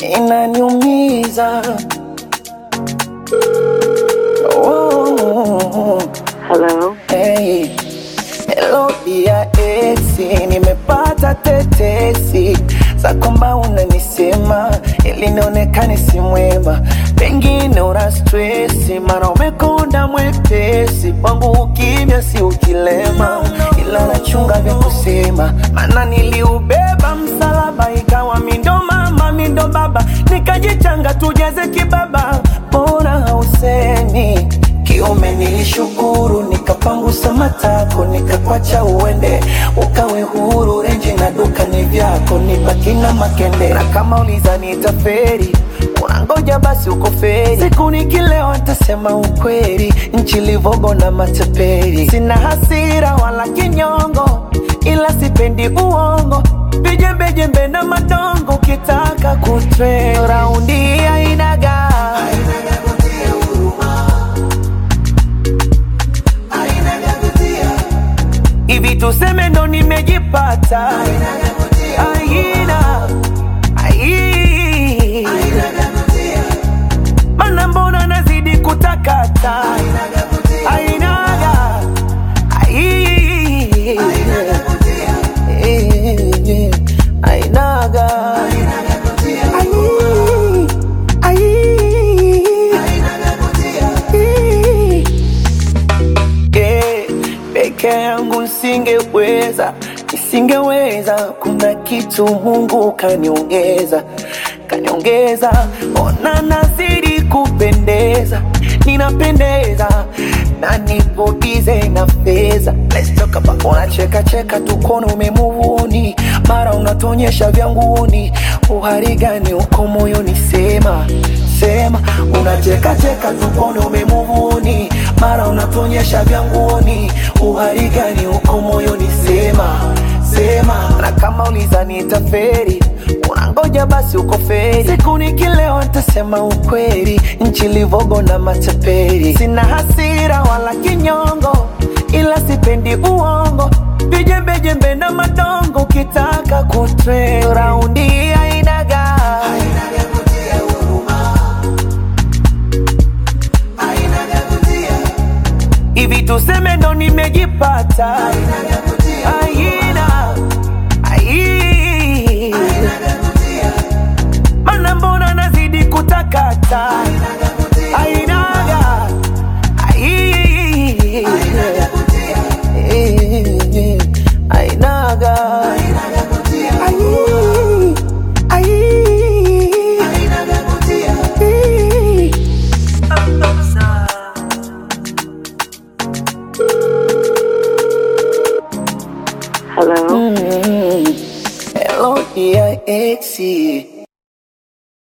inaniumiza. Oh, Hello. hey. Hello dia esi, nimepata tetesi za kwamba unanisema ili nionekane si mwema, pengine una stresi, mara umekonda mwepesi kwangu, ukimya si ukilema, ila nachunga vya kusema, maana niliubeba msalaba, ikawa mindo mama mindo baba, nikajichanga tujeze kibaba, mbona hausemi kiume nilishukuru, nikapangusa matako, nikakwacha uende, ukawe huru. Renji na duka ni vyako, nibaki na makende. Na kama uliza nitaferi, unangoja basi uko feri. Siku nikilewa ntasema ukweli, nchi livogo na matapeli. Sina hasira wala kinyongo, ila sipendi uongo, vijembejembe na madongo. Ukitaka kutre raundi ainaga hivi tuseme ndo nimejipata aina ai mana mbona nazidi kutakata ainaga ai Eh, ainaga Ai, ai. Eh, peke yangu nisingeweza, nisingeweza. Kuna kitu Mungu kaniongeza, kaniongeza. Ona nazidi kupendeza, ninapendeza na nipo bize na fedha. Let's talk about unacheka cheka tu kono umemuvuni, mara unatonyesha vya nguni. Uhari gani uko moyoni? Sema sema, unacheka cheka tu kono umemuvuni, mara unatonyesha vya nguoni. Uhari gani uko moyoni? Sema sema, na kama uliza nitaferi unangoja basi uko feri. Siku nikilewa ntasema ukweli, nchi livogo na matapeli. Sina hasira wala kinyongo, ila sipendi uongo, vijembejembe na madongo. Ukitaka kutre raundi ainaga hivi tuseme ndo nimejipata aina ai mana mbona nazidi kutakata ainaga ai Eh, ainaga ai ai Eh. Hello. Hello dear exi